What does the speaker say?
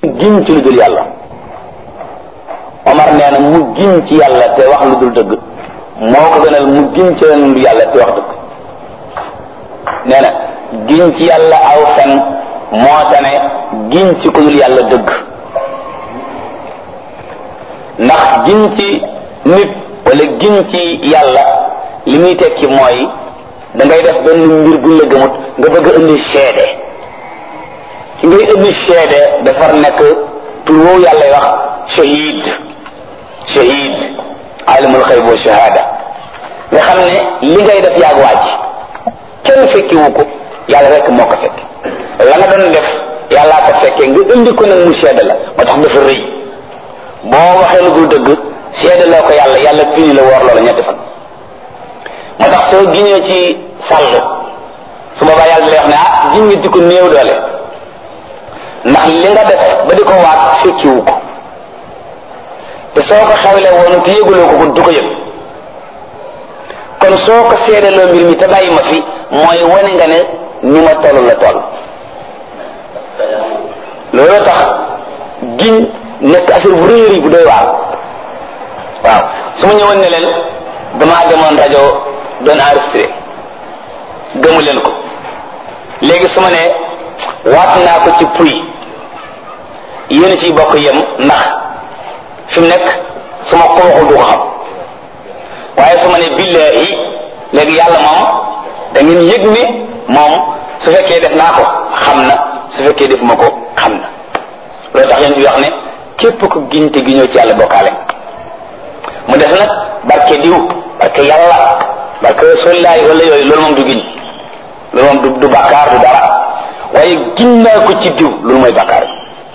giñ ci lu dul yàlla Omar nee na mu giñ ci yàlla te wax lu dul dëgg moo ko gënal mu giñ ci lu yàlla te wax dëgg nee na giñ ci yàlla aw fen moo tane giñ ci ku dul yàlla dëgg ndax giñ ci nit wala giñ ci yàlla li muy tekki mooy da ngay def benn mbir buñ la gëmut nga bëgg a indi seede ki ngay indi seede dafar nekk tur woowu yàlla wax shahid shahid alimul xayb wa shahada nga xam ne li ngay def yaag waaj kenn fekkiwu ko yàlla rek moo ko fekk la nga doon def yàllaa ko fekkee nga indi ko nag mu seede la moo tax dafa rëy boo waxee lu dul dëgg seede loo ko yàlla yàlla fini la woor loola ñetti fan moo tax soo giñee ci sàll su boobaa yàlla lay wax ne ah giñ nga di ko néew doole ndax li nga def ba di ko waat fekkiwu ko te soo ko xewle woon te yëguloo ko ko du ko yëg kon soo ko seedaloo mbir mi te bàyyi ma fi mooy wane nga ne ni ma toll la toll loolu tax giñ nekk affaire bu rëy bu doy waar waaw su ma ñëwoon ne leen damaa demoon rajo doon enregistré gëmu leen ko léegi su ma ne waat naa ko ci puy yéen ciy bokk yem ndax fi mu nekk su ma ko waxul du ko xam waaye su ma ne billahi léegi yàlla moom da ngeen yëg ni moom su fekkee def naa ko xam na su fekkee def ma ko xam na loolu tax yéen bi wax ne képp ko giñ te giñoo ci yàlla bokkaale mu def nag barke diw barke yàlla barke rasulillahi wala yooyu loolu moom du giñ loolu moom du du bàkkaar du dara waaye giñ naa ko ci diw loolu mooy bàkkaar